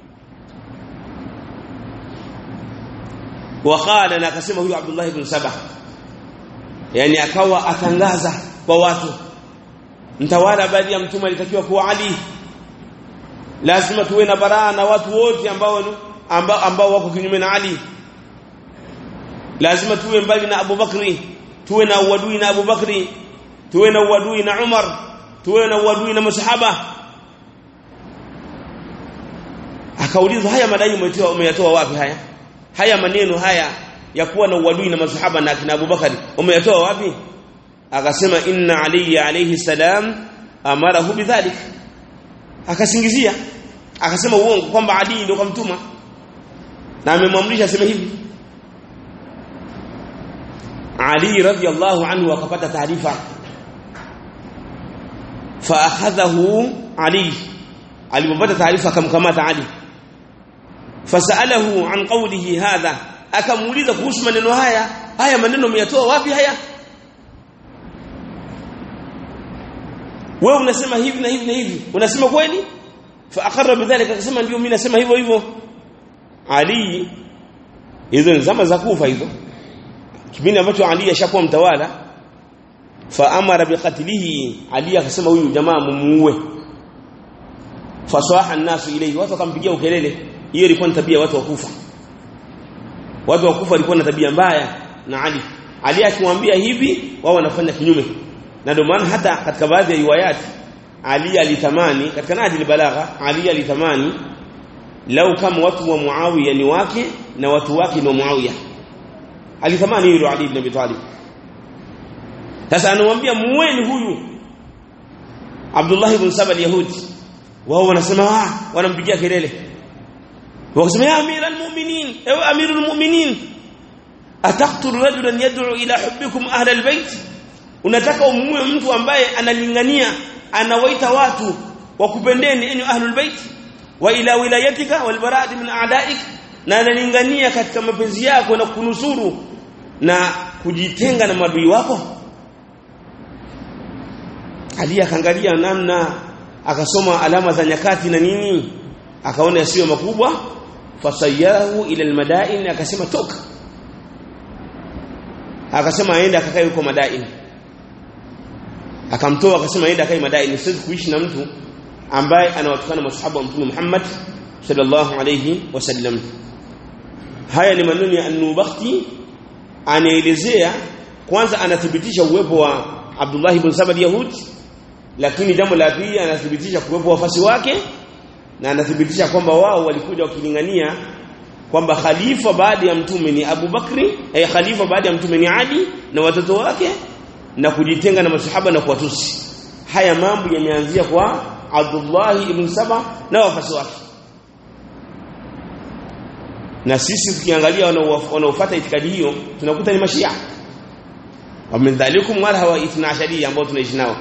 waqala na akasema huyu Abdullah ibn Saba yani akawa atangaza kwa watu mtawala baada ya mtume alitakiwa kuwa Ali lazima tuwe na baraa na watu wote ambao ambao, ambao wako kinyume na Ali lazima tuwe mbali na Abu Bakri tuwe na uadui na Abu Bakri tuwe na uadui na Umar tuwe na uadui na masahaba akaulizwa haya madai umetoa umeyatoa wapi haya haya maneno haya ya kuwa na uadui na masahaba na kina Abubakar umeyatoa wapi akasema inna ali alayhi salam amarahu bidhalik akasingizia akasema uongo kwamba ali ndio kamtuma na amemwamrisha aseme hivi ali radhiyallahu anhu akapata taarifa fa akhadhahu ali alipopata taarifa akamkamata ali fasalahu an qawlihi hadha akamuuliza kuhusu maneno haya haya maneno umeyatoa wapi haya wewe unasema hivi na hivi na hivi unasema kweli fa aqarra bidhalika akasema ndio mimi nasema hivyo hivyo ali hizo ni zama za kufa hizo kipindi ambacho ali ashakuwa mtawala fa amara biqatlihi ali akasema huyu jamaa mumuue fasaha an-nasu ilayhi watu wakampigia ukelele hiyo ilikuwa ni tabia watu wa kufa watu wa kufa walikuwa na tabia mbaya na Ali Ali akimwambia hivi wao wanafanya kinyume na ndio maana hata katika baadhi ya riwayati Ali alitamani katika Nahjul Balagha Ali alitamani lau kama watu wa Muawiya ni wake na watu wake ni wa Muawiya alitamani hilo Ali ibn Abi Talib sasa anamwambia muweni huyu Abdullah ibn Saba al-Yahudi wao wanasema ah wanampigia kelele wakasema ya amira almu'minin ewe amiru almu'minin ataqtul rajulan yad'u ila hubbikum ahla albayt unataka umue mtu ambaye analingania anawaita watu wakupendeni enyi ahlul bait wa ila wilayatika wal bara'ati min a'da'ik na analingania katika mapenzi yako na kunusuru na kujitenga na madui wako Ali akaangalia namna akasoma alama za nyakati na nini akaona yasiyo makubwa fasayahu ila almadain akasema toka akasema aende akakae huko madain akamtoa akasema aende akae madain siwezi kuishi na mtu ambaye anawatukana masahaba wa mtume Muhammad sallallahu alayhi wasallam haya ni maneno ya an-Nubakhti anaelezea kwanza anathibitisha uwepo wa Abdullah ibn Saba Yahudi lakini jambo la pili anathibitisha kuwepo wafasi wake na anathibitisha kwamba wao walikuja wakilingania kwamba khalifa baada ya mtume ni Abu Bakri eh, khalifa baada ya mtume ni Ali na watoto wake na kujitenga na masahaba na kuwatusi haya mambo yameanzia kwa Abdullah ibn Saba na wafasi wake na sisi tukiangalia wanaofuata itikadi hiyo tunakuta ni mashia wa min dhalikum wala hawa 12 ambao tunaishi nao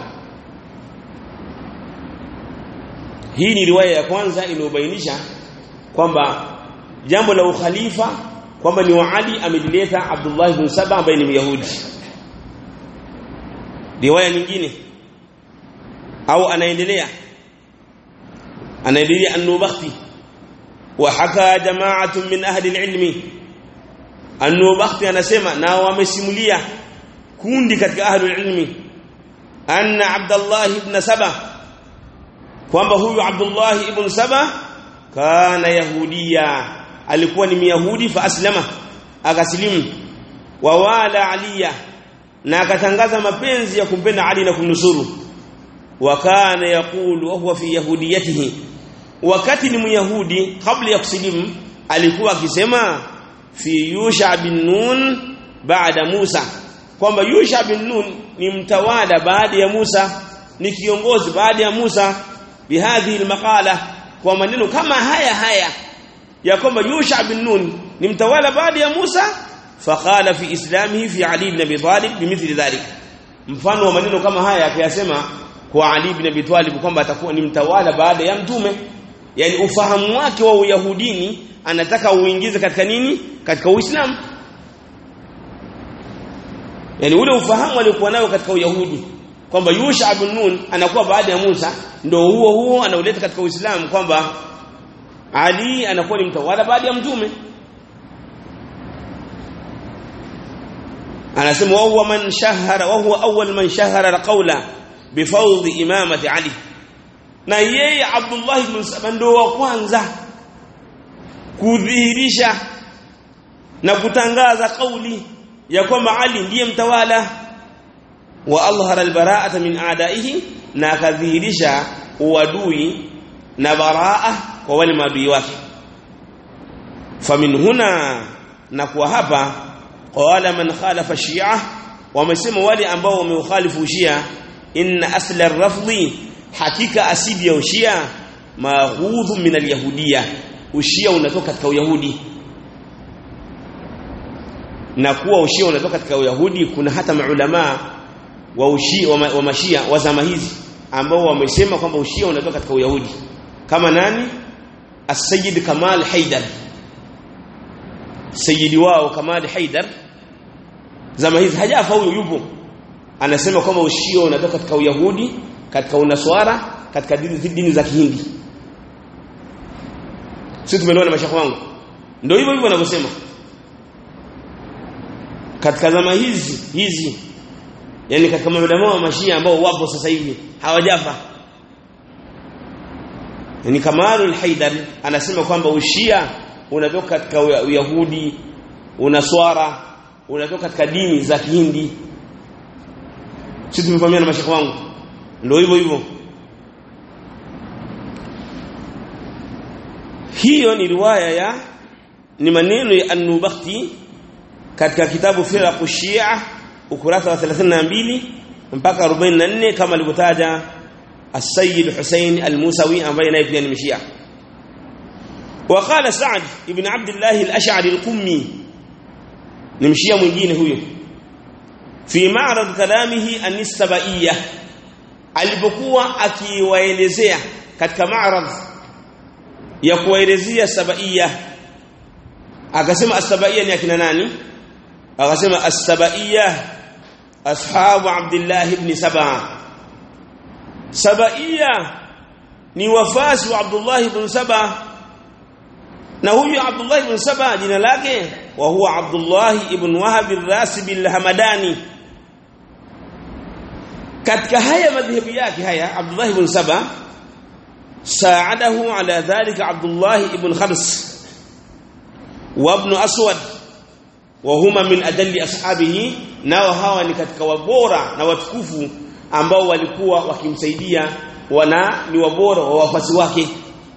hii ni riwaya ya kwanza inayobainisha kwamba jambo la ukhalifa kwamba ni wa Ali amelileta Abdullah ibn Saba ambaye ni Myahudi riwaya nyingine au anaendelea anaendelea an-Nubakhti wa haka jama'atun min ahli al-ilmi an-Nubakhti anasema na wamesimulia kundi katika ahli al-ilmi anna Abdullah ibn Saba kwamba huyu Abdullah ibn Saba kana yahudia alikuwa ni myahudi fa aslama akasilimu wa wala aliya na akatangaza mapenzi ya kumpenda Ali na kumnusuru wa kana yaqulu huwa fi yahudiyatihi wakati ni myahudi kabla ya kusilimu alikuwa akisema fi yusha bin nun baada Musa kwamba yusha bin nun ni mtawala baada ya Musa ni kiongozi baada ya Musa bihadhihi almaqala kwa maneno kama haya haya ya kwamba Yusha bin Nun ni mtawala baada ya Musa faqala fi islamihi fi Ali ibn Abi Talib bimithli dhalik mfano wa maneno kama haya akayasema kwa Ali ibn Abi Talib kwamba atakuwa ni mtawala baada ya mtume yani ufahamu wake wa uyahudini anataka uingize katika nini katika uislamu yani ule ufahamu aliokuwa nao katika uyahudi kwamba Yusha bin Nun anakuwa baada ya Musa ndio huo huo anauleta katika Uislamu kwamba Ali anakuwa ni mtawala baada ya mtume anasema wa huwa man shahara wa huwa awwal man shahara alqawla bifawd imamati Ali na yeye Abdullah ibn Saba ndio wa kwanza kudhihirisha na kutangaza kauli ya kwamba Ali ndiye mtawala wa alhara albara'ata min a'daihi na akadhihirisha uadui na baraa kwa wale maadui wake famin huna na kwa hapa qala man khalafa shi'a wamesema wale ambao wameukhalifu shia inna asla ar-rafdhi hakika asili ya ushia maghudhu min al-yahudiyya ushia unatoka katika uyahudi na kuwa ushia unatoka katika uyahudi kuna hata maulama wa ushia wa, wa mashia wa zama hizi ambao wamesema kwamba ushia unatoka katika uyahudi kama nani as-sayyid Kamal Haidar sayyidi wao Kamal Haidar zama hizi hajafa huyo yupo anasema kwamba ushia unatoka katika uyahudi katika unaswara katika dini, dini za kihindi sisi tumeelewana mashaka wangu ndio hivyo hivyo wanavyosema katika zama hizi hizi yani katika maulama wa mashia ambao wapo sasa hivi hawajafa yani Kamalul Haidar anasema kwamba ushia unatoka katika uyahudi unaswara unatoka katika dini za kihindi sisi tumefahamiana na mashaka wangu ndio hivyo hivyo hiyo ni riwaya ya ni maneno ya An-Nubakhti katika kitabu Firaq Shia ukurasa wa 32 mpaka 44 kama alivyotaja السيد حسين الموسوي ambaye naye pia ni mshia وقال سعد ابن عبد الله الاشعري القمي ni mshia mwingine huyo fi ma'rad kalamihi an-nisbaiyya alipokuwa akiwaelezea katika ma'rad ya kuwaelezea sabaiya akasema as-sabaiya ni akina nani akasema as-sabaiya ashabu abdullah ibn saba sabaiya ni wafasi wa abdullah ibn saba na huyu abdullah ibn saba jina lake wa huwa abdullah ibn wahab ar-rasib al-hamadani katika haya madhhabi yake haya abdullah ibn saba saadahu ala dhalika abdullah ibn khams wa ibn aswad wa huma min adalli ashabihi nao hawa ni katika wabora na watukufu ambao walikuwa wakimsaidia wana ni wabora wa wafasi wake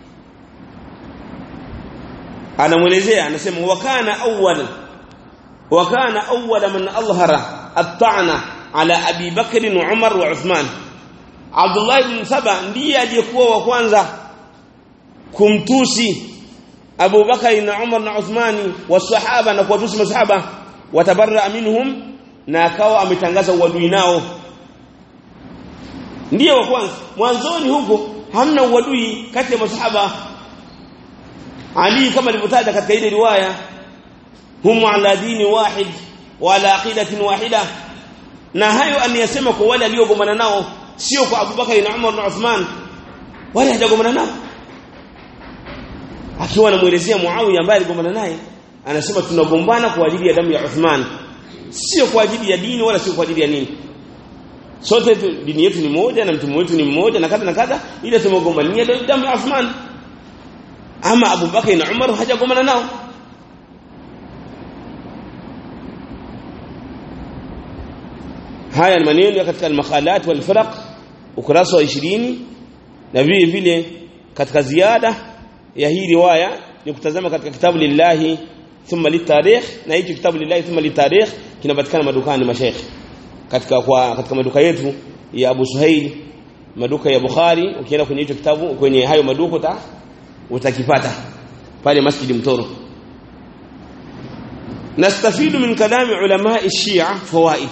anamuelezea anasema wakana awwal wakana awwal man alhara at-ta'na ala Abi Bakr na Umar wa Uthman Abdullah ibn Saba ndiye aliyekuwa wa kwanza kumtusi Abu Bakar na Umar na Uthmani wasahaba na kuwatusi masahaba watabarra minhum na akawa ametangaza uadui nao ndiyo wa kwanza mwanzoni huko hamna uadui kati ya masahaba Ali kama alivyotaja katika ile riwaya hum ala dini wahid wa ala aqidatin wahida na hayo aniyasema kwa wale aliogomana nao sio kwa Abubakar na Umar na Uthman wale hajagomana nao akiwa anamuelezea Muawiya ambaye aligomana naye anasema tunagombana kwa ajili ya damu ya Uthman sio kwa ajili ya dini wala sio kwa ajili ya nini sote dini yetu ni moja na mtume wetu ni mmoja na kadha na kadha ile tumegombania damu ya Uthman ama Abu Bakar na Umar hajagombana nao haya ni maneno katika al-makhalat wal firaq ukurasa wa 20 na vile vile katika ziada ya hii riwaya ni kutazama katika kitabu lillahi thumma litarikh na hicho kitabu lillahi thumma litarikh kinapatikana madukani mashaikh katika kwa katika maduka yetu ya Abu Suhail maduka ya Bukhari ukienda kwenye hicho kitabu kwenye hayo maduka uta, utakipata pale Masjid Mtoro nastafidu min kalami ulama shia fawaid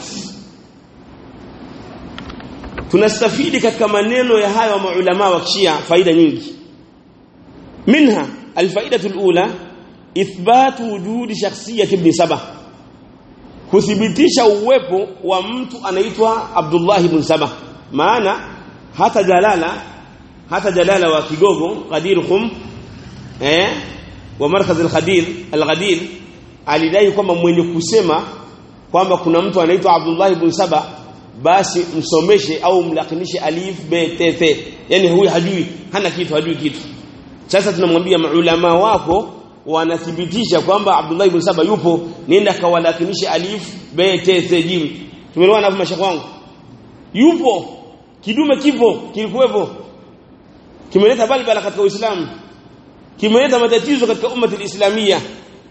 tunastafidi katika maneno ya hayo maulama wa Shia faida nyingi minha alfaidatu alula ithbatu wujudi shakhsiyati ibn Saba kuthibitisha uwepo wa mtu anaitwa Abdullah ibn Saba maana hata jalala hata jalala wa kigogo qadirhum eh wa markaz al-Ghadir al-Ghadir alidai kwamba mwenye kusema kwamba kuna mtu anaitwa Abdullah ibn Saba basi msomeshe au mlakinishe alif b t t yani huyu hajui hana kitu hajui kitu sasa tunamwambia maulama wako wanathibitisha kwamba Abdullah ibn Saba yupo nenda kawalakinishe alif b t t jim tumeelewana hapo mashaka wangu yupo kidume kipo kilikuwepo kimeleta balbala katika Uislamu kimeleta matatizo katika umma islamia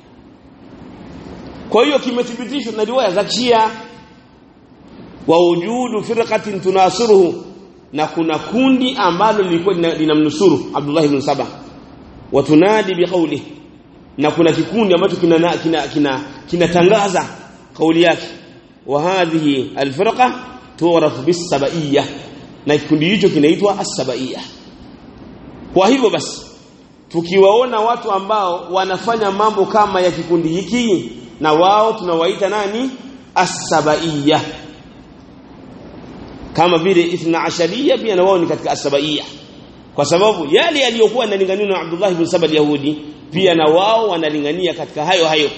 kwa hiyo kimethibitishwa na riwaya za Shia wa wujudu firqatin tunasiruhu na kuna kundi ambalo lilikuwa linamnusuru Abdullah ibn Saba wa tunadi biqawli na kuna kikundi ambacho kina kina kina kinatangaza kauli yake wa hadhihi alfirqa tu'raf bis-sabaiyya na kikundi hicho kinaitwa as-sabaiyya kwa hivyo basi tukiwaona watu ambao wanafanya mambo kama ya kikundi hiki na wao tunawaita nani as-sabaiyya kama vile ithna asharia pia na wao ni katika asabaia kwa sababu yale yaliyokuwa yanalingania na Abdullah ibn Saba Yahudi pia na wao wanalingania katika hayo hayo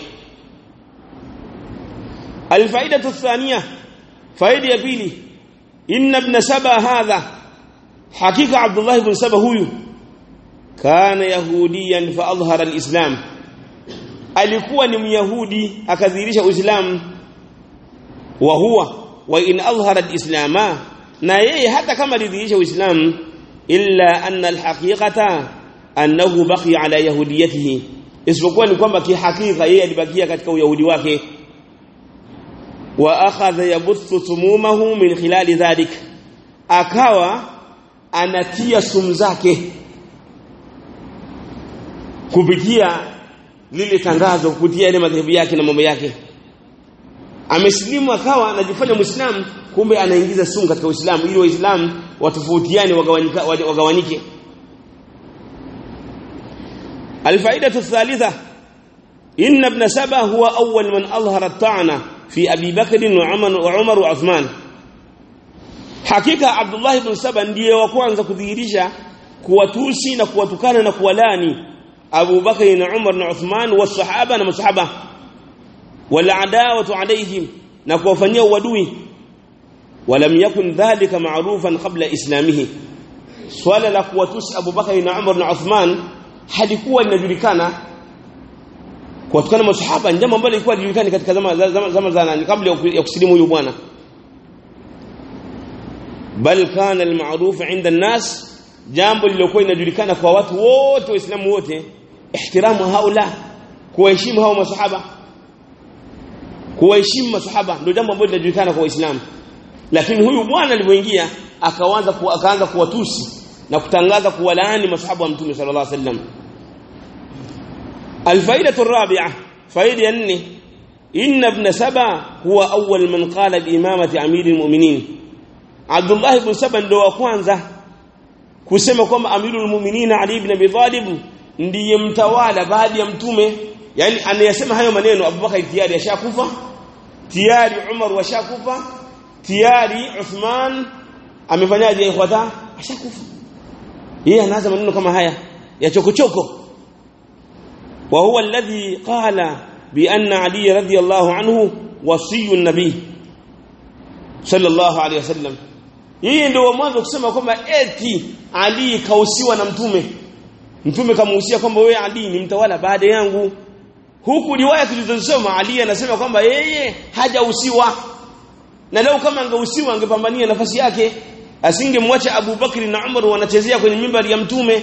alfaidatu athania faida ya pili inna ibn Saba hadha hakika Abdullah ibn Saba huyu kana yahudiyan fa adhhara alislam alikuwa ni myahudi akadhihirisha uislamu wa huwa wa in adhhara alislama na yeye hata kama lidhihirisha uislamu illa anna alhaqiqata annahu baqiya ala yahudiyatihi isipokuwa ni kwamba kihakika yeye alibakia katika uyahudi wake wa akhadha yabuthu sumumahu min khilali dhalik akawa anatia sumu zake kupitia lile tangazo kupitia ile madhehebu yake na mambo yake amesilimu akawa anajifanya muislamu kumbe anaingiza sumu katika uislamu ili waislamu watofautiane wagawanyike الفائدة الثالثة إن ابن سبا هو أول من أظهر الطعنة في أبي بكر وعمر, وعمر وعثمان حقيقة عبد الله بن سبا ndiye wa kwanza kudhihirisha kuwatusi na kuwatukana na kuwalani Abu Bakar na Umar na Uthman wa sahaba na masahaba wal adawatu alayhim na kuwafanyia uadui ولم يكن ذلك معروفا قبل اسلامه swala la kuwatusi Abu Bakar na Umar na Uthman halikuwa linajulikana kuwatukana masahaba jambo ambalo lilikuwa linajulikana katika zama zama, zama za nani kabla ya kusilimu huyu bwana bal kana almaruf inda an-nas jambo lililokuwa linajulikana kwa watu wote waislamu wote ihtiramu haula kuheshimu hao masahaba kuheshimu masahaba ndio jambo ambalo linajulikana kwa waislamu lakini huyu bwana alipoingia akaanza ku, akaanza kuwatusi na kutangaza kuwalaani masahaba wa mtume sallallahu alaihi wasallam alfaidatu arabi'a faida ya nne inna ibn saba huwa awwal man qala bi imamati amiril mu'minin Abdullah ibn Saba ndo wa kwanza kusema kwamba amirul mu'minin Ali ibn Abi Talib ndiye mtawala baada ya mtume yani anayasema hayo maneno Abubakar tayari ashakufa tayari Umar washakufa tayari Uthman amefanyaje ikhwata ashakufa yeye anaanza maneno kama haya ya chokochoko wa huwa alladhi qala bi anna Ali radiyallahu anhu wasiyun nabii sallallahu alayhi wasallam yeye ndio wa mwanzo kusema kwamba eti Ali kausiwa na mtume mtume kamuhusia kwamba wewe Ali ni mtawala baada yangu huku riwaya tulizosoma Ali anasema kwamba yeye hajahusiwa na leo kama angehusiwa angepambania nafasi yake asingemwacha Abu Bakri na Umar wanachezea kwenye mimbari ya mtume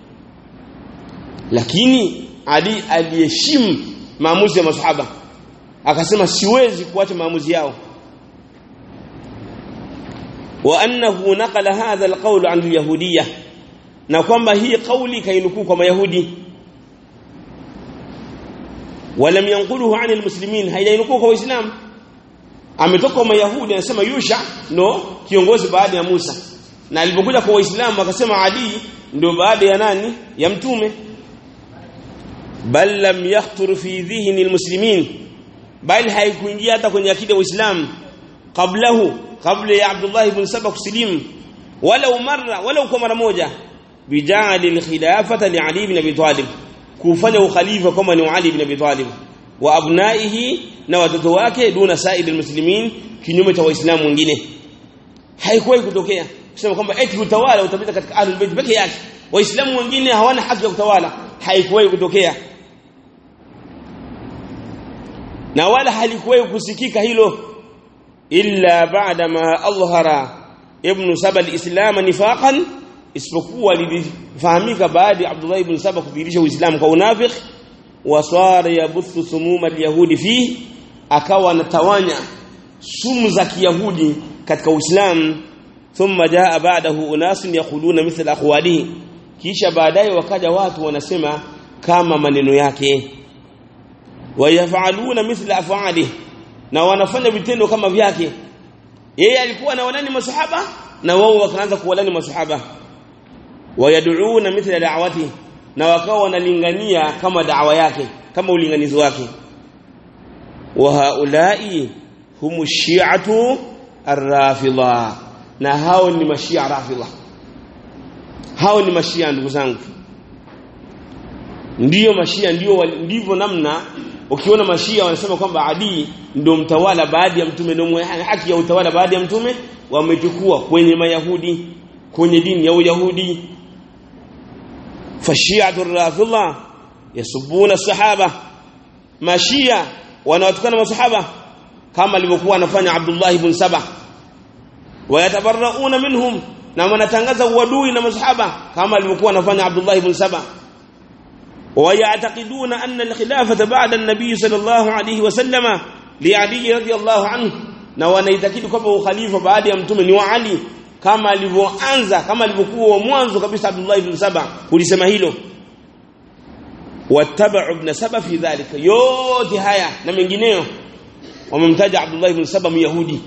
lakini Ali aliheshimu maamuzi ya masahaba akasema siwezi kuacha maamuzi yao wa annahu naqala hadha alqawl an alyahudiyya na kwamba hii kauli kainukuu kwa mayahudi walam yanquluhu an almuslimin haijainukuu kwa waislamu ametoka kwa mayahudi anasema yusha ndo kiongozi baada ya Musa na alipokuja kwa waislamu akasema Ali ndio baada ya nani ya mtume bal lam yakhtur fi dhihni almuslimin bal haikuingia hata kwenye akida ya Uislamu qablahu kabla ya Abdullah ibn Saba kusilimu wala marra wala kwa mara moja bijali alkhilafata li Ali ibn Abi Talib kufanya ukhalifa kama ni Ali ibn Abi Talib wa abnaihi na watoto wake duna saidi almuslimin kinyume cha waislamu wengine haikuwahi kutokea kusema kwamba eti utawala utapita katika ahlul bait peke yake waislamu wengine hawana haki ya kutawala haikuwahi kutokea na wala halikuwahi kusikika hilo illa ba'da ma alhara ibn saba alislam nifaqan isipokuwa lilifahamika baada ya Abdullah ibn Saba kudhihirisha Uislamu kwa unafiki wasara yabuthu sumuma alyahudi fi akawa anatawanya sumu za kiyahudi katika Uislamu thumma jaa ba'dahu unasun yaquluna mithla aqwalihi kisha baadaye wakaja watu wanasema kama maneno yake wayafaluna mithla af'alihi na wanafanya vitendo kama vyake yeye alikuwa na walani masahaba na wao wakaanza kuwalani masahaba wayad'una mithla da'wati na wakawa wanalingania kama da'wa yake kama ulinganizi wake wa haulai humu shi'atu ar-rafidha na hao ni mashia rafidha hao ni mashia ndugu zangu ndiyo mashia ndio ndivyo namna ukiona mashia wanasema kwamba Ali ndio mtawala baada ya mtume ndio haki ya utawala baada ya mtume wamechukua kwenye mayahudi kwenye dini ya uyahudi fashiatu rafidha yasubuna sahaba mashia wanawatukana masahaba kama alivyokuwa anafanya Abdullah ibn Saba wayatabarrauna minhum na wanatangaza uadui na masahaba kama alivyokuwa anafanya Abdullah ibn Saba ويعتقدون أن الخلافة بعد النبي صلى الله عليه وسلم لعلي رضي الله عنه na wanaitakidi kwamba ukhalifa baada ya mtume ni wa Ali kama alivyoanza kama alivyokuwa mwanzo kabisa Abdullah ibn Saba kulisema hilo wattaba'u ibn Saba fi dhalika yote haya na mengineyo wamemtaja Abdullah ibn Saba myahudi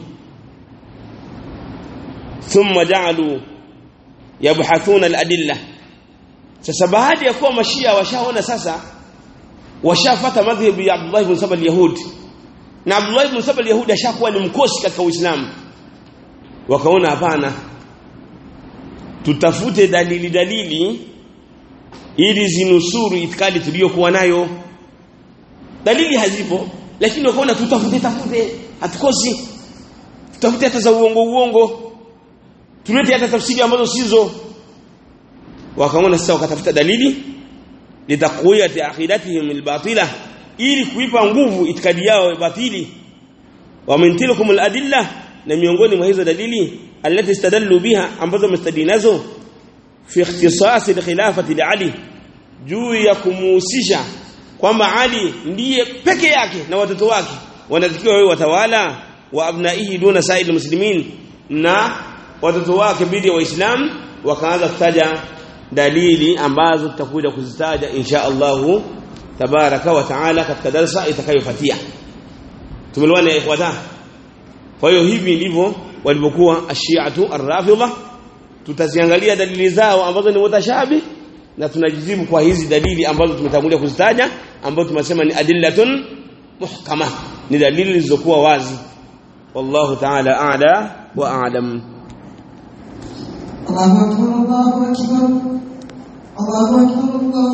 thumma ja'alu yabhathuna al-adillah sasa baada ya kuwa mashia washaona sasa washafata madhhabu ya Abdullah ibn Saba al-Yahudi na Abdullah ibn Saba al-Yahudi ashakuwa ni mkosi katika Uislamu wakaona hapana tutafute dalili dalili ili zinusuru itikadi tuliyokuwa nayo dalili hazipo lakini wakaona tutafute tafute hatukosi tutafute hata za uongo uongo tulete hata tafsiri ambazo sizo wakaona sasa wakatafuta dalili litakuya aqidatihim albatila ili kuipa nguvu itikadi yao batili wa min tilkum aladilla na miongoni mwa hizo dalili alati istadallu biha ambazo mustadinazo fi ikhtisas alkhilafati li ali juu ya kumuhusisha kwamba Ali ndiye peke yake na watoto wake wanatakiwa wawe watawala wa abnaihi duna sa'il muslimin na watoto wake bidi ya waislamu wakaanza kutaja dalili ambazo tutakuja kuzitaja insha Allah tabaraka wa taala katika darasa itakayofuatia tumeelewana ikhwata kwa hiyo hivi ndivyo walivyokuwa ashiatu arrafidha tutaziangalia dalili zao ambazo ni mutashabi na tunajizibu kwa hizi dalili ambazo tumetangulia kuzitaja ambazo tumesema ni adillatun muhkama ni dalili zilizokuwa wazi wallahu ta'ala a'la wa a'lam الله أكبر الله أكبر الله أكبر الله